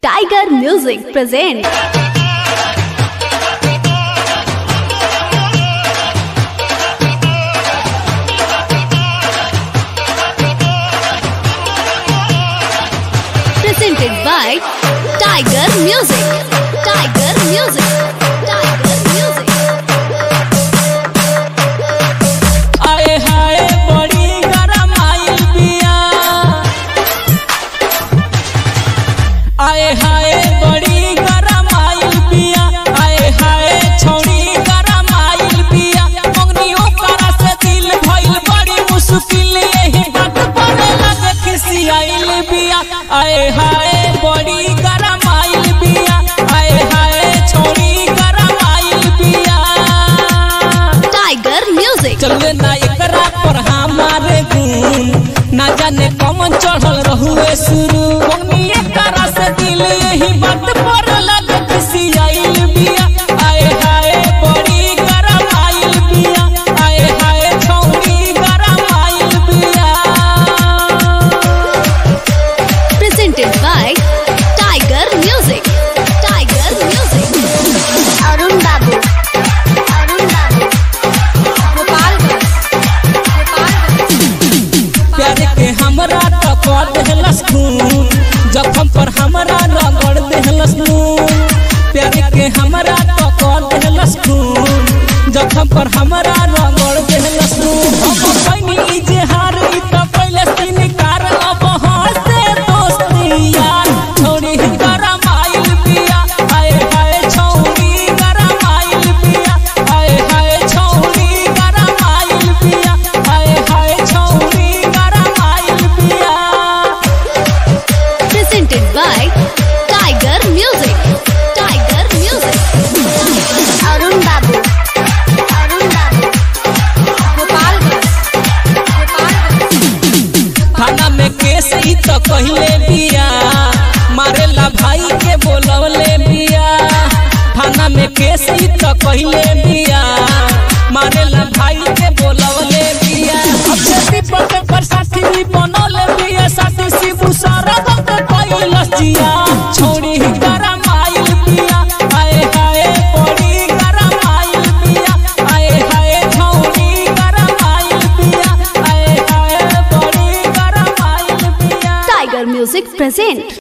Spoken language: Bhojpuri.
Tiger Music presents presented by Tiger Music. Tiger Music. Tiger Music. आए हाय बड़ी गरम आइल बिया आए हाय बड़ी गरम आइल बिया आए हाय छौड़ी गरम आइल बिया मंगनी ओकरा से दिल भइल बड़ी मुश्किल यही बात पर लगे खिसी आइल बिया आए हाय बड़ी गरम आइल बिया आए हाय छौड़ी गरम आइल बिया Tiger Music. चलवे ना एकरा पर हमारे गुण ना जाने कौन चढ़ल रहुए शुरू मम्मी एकरा से दिल यही बात पर लग किसी आइल बिया आए हाय बड़ी गरम आइल बिया आए हाय छौड़ी गरम आइल बिया Presented by Tiger Music. Tiger Music. Arun Babu. Arun Babu. Gopalganj. प्यार के हमरा तो कर देहलस खून जखम पर हमरा रगड़ देहलस नून प्यार के हमरा तो कर देहलस खून जखम पर हमरा रगड़ देहलस नून हम पैनी इजहार ई तो पहले सीन कार अब हंसे दोस्ती यार छोड़ी गरम आइल पिया आए हाय छौड़ी गरम आइल पिया आए हाय छौड़ी गरम आइल पिया आए हाय छौड़ी गरम आइल पिया Presented by Tiger Music. Tiger Music. Arun Babu. Arun Babu. Gopalganj. Gopalganj. थाना में केस ई तो कहले बिया मारेला भाई के बोलवले बिया थाना में केस ई तो कहले बिया मारेला भाई के बोलवले बिया अब छेती पर पर साथी भी बनले बिया साथी शिबू सारा वक्त कैलस जिया छोड़ी गरम आइल बिया आए हाय बड़ी गरम आइल बिया आए हाय छौड़ी गरम आइल बिया आए हाय बड़ी गरम आइल बिया Tiger Music present